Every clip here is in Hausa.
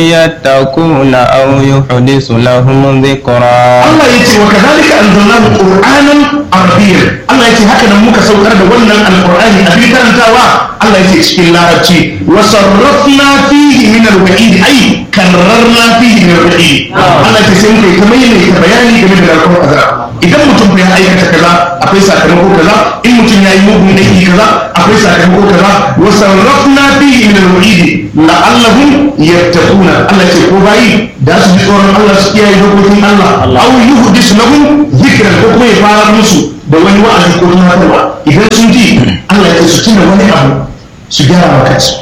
يتقون أو يحدث لهم ذكرا Allah ya ce wa kadhalika anzalnahu qur'anan arabiyyan Allah ya ce haka nan muka saukar da wannan alqur'ani a bi karantawa Allah ya ce cikin larabci wa sarrafna fihi min al-wa'id ay karrarna fihi min al-wa'id Allah ya ce sai muka yi ta maimaita bayani game da narkon azab idan mutum ya aikata kaza akwai sakamako kaza in mutum ya yi mugun aiki kaza akwai sakamako kaza wa sarrafna fihi min al-wa'id la'allahum yattaquna Allah ya ce ko bayi da su ji tsoron Allah su kiyaye dokokin Allah aw yuhdis lahum dhikran ko kuma ya fara musu da wani wa'azi ko tunatarwa idan sun ji Allah ya ce su tuna wani abu su gyara maka su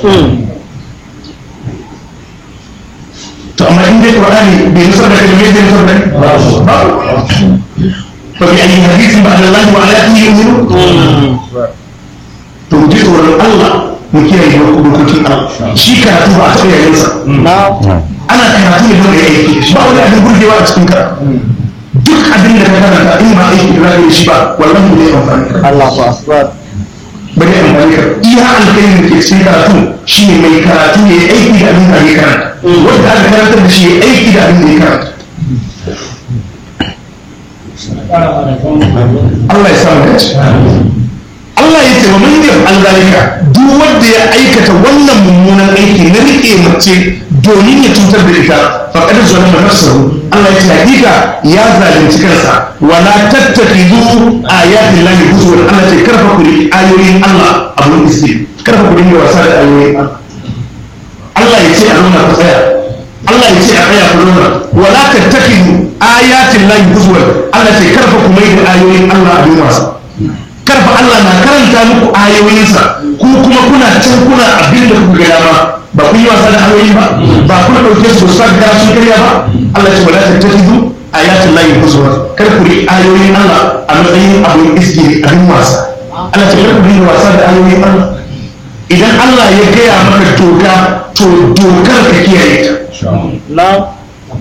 to amma in dai Qur'ani bai nusar da kai me zai nusar da kai babu fa bi ayyi hadithin ba'da Allah wa ayatihi yu'minu to mu ji tsoron Allah mu kiyaye dokokin Allah shi karatu ba a taɓa yayin sa ana karatu ne don ya aiki ba wani abin burgewa a cikin karatu duk abin da ka karanta in ba aiki da zaka yi shi ba wallahi ne amfani ka Allahu akbar ba ne amfani ka iya alkhairin da ke cikin karatu shine mai karatu ya yi aiki da abin da ya karanta wanda aka karanta da shi ya yi aiki da abin da ya karanta Allah ya samu dace Allah ya ce wa man yaf'al zalika duk wanda ya aikata wannan mummunan aiki na rike mace domin ya cutar da ita faqad zalama nafsahu Allah ya ce hakika ya zalunci kansa wala tattakhidhu ayatin lahi huzwan Allah ya ce karfa ku riki ayoyin Allah abun isi karfa ku dinga wasa da ayoyin Allah Allah ya ce a nuna ku tsaya Allah ya ce a tsaya ku nuna wala tattakhidhu ayatin lahi huzwan Allah ya ce karfa ku mai da ayoyin Allah abin wasa karfa Allah na karanta muku ayoyinsa ku kuma kuna can kuna abin da kuka gaya ba ba kun yi wasa da ayoyi ba ba kuna ɗauke su sa gara sun karya ba Allah ce wala tattakizu ayatul lahi huzwa kar ku ri ayoyin Allah a matsayin abin iskiri abin wasa Allah ce kar ku ri wasa da ayoyin Allah idan Allah ya gaya maka doka to dokar ka kiyaye ta na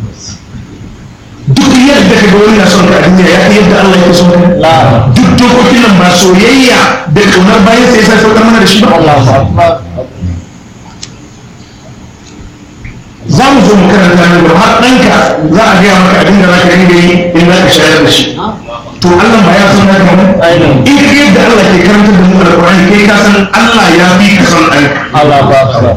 duk yadda ka ga wani na son ka a duniya ya kai yadda Allah ya so ka la duk dokokin nan ba soyayya da kaunar bayan sai sai saukar mana da shi ba Allahu akbar za mu zo mu karanta nan gaba har ɗanka za a gaya maka abin da za ka dinga yi in za ka shayar da shi to Allah ba ya san haka ba Ainihin. in ka yadda Allah ke karantar da mu alƙur'ani kai ka san Allah ya fi ka san ɗanka Allahu akbar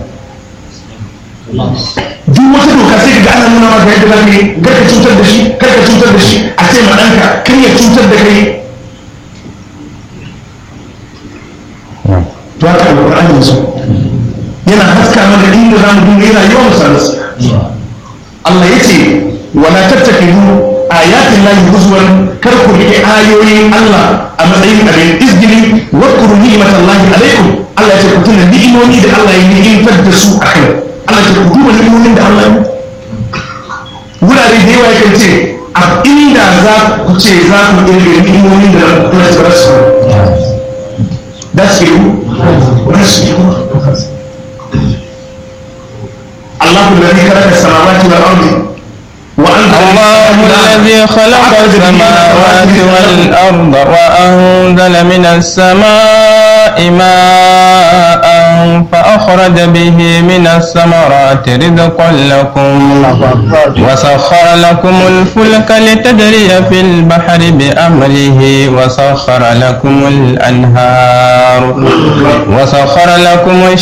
duk wata doka sai ka ga ana nuna maka yadda za ka yi kar ka cutar da shi kar ka cutar da shi a ce ma ɗanka kar ya cutar da kai to haka alƙur'ani ya so yana haska mana inda za mu dinga yana yawan sanarsa Allah ya ce wala tattakidu ayatin lahi huzwan kar ku rike ayoyin Allah a matsayin abin izgili wa kuru ni'matan lahi alaikum Allah ya ce ku tuna ni'imomi da Allah ya ni'imtar da su a kai Allah ya ce ku duba ni'imomin da Allah ya muku wurare da yawa yakan ce a inda za ku ce za ku kirga ni'imomin da Allah ya tsara su da su yi da su yi الله الذي خلق السماوات والأرض وأنزل الله الذي خلق السماوات والأرض وأنزل من السماء ماء فأخرج به من الثمرات رزقا لكم وسخر لكم الفلك لتجري في البحر بأمره وسخر لكم الأنهار وسخر لكم